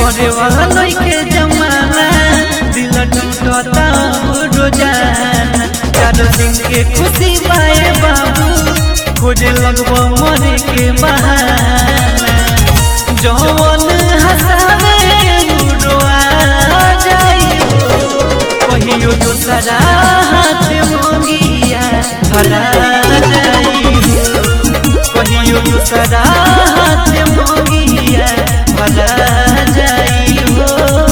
करे वाला लइके जमाना दिल टूटता रोजाना चार दिन के खुशी पाए बाबू खोजे लगबो मरे के बहाना जवन हंसावे रोआ जाई कहियो दूसरा हाथ मोगिया भला जाई कहियो दूसरा हाथ मोगिया भला जाई हो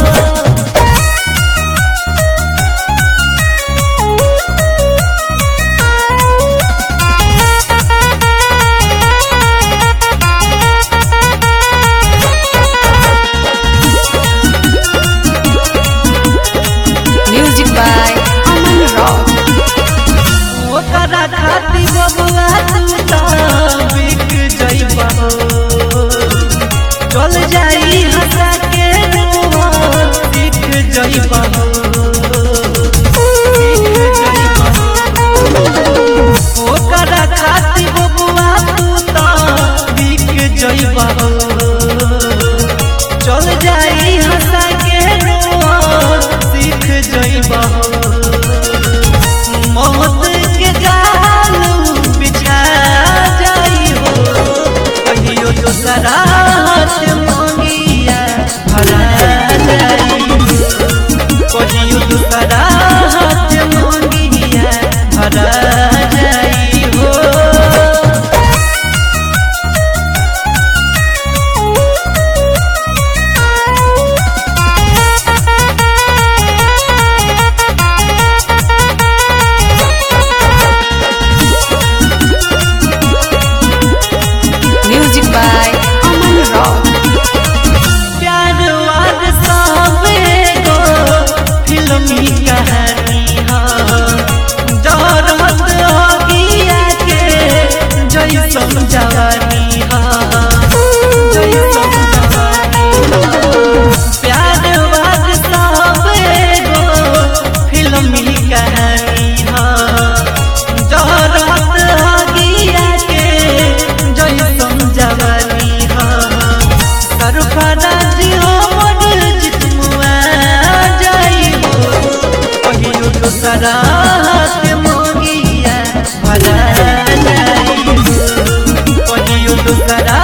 Music by Aman Rock. ओकरा खातिर बबुआ तू तो बिक जइबा हो चल जाई हंसा के रुआ बिक जइबा हो बिक जइबा हो। ओकरा खातिर बबुआ तू तो बिक जइबा हो चल जाई हंसा के रुआ सीख जइबा हो मौत के जाल बिछा जाई हो कहियो दूसरा हाथ मोगिया भरा जाई कहियो दूसरा हाथ मोगिया भरा जाई हो Music by Aman Rock. प्यार वार सब एगो फिल्मी कहानी हा जरहत अगिया के जैसन जवानी हा जैसन जवानी हा। प्यार वार सब एगो फिल्मी कहानी हा जरहत अगिया के जैसन जवानी हा सरफराज हमर जितमुआ जाई हो कहियो दूसरा हाथ मोगिया भला जाई हो कहियो दूसरा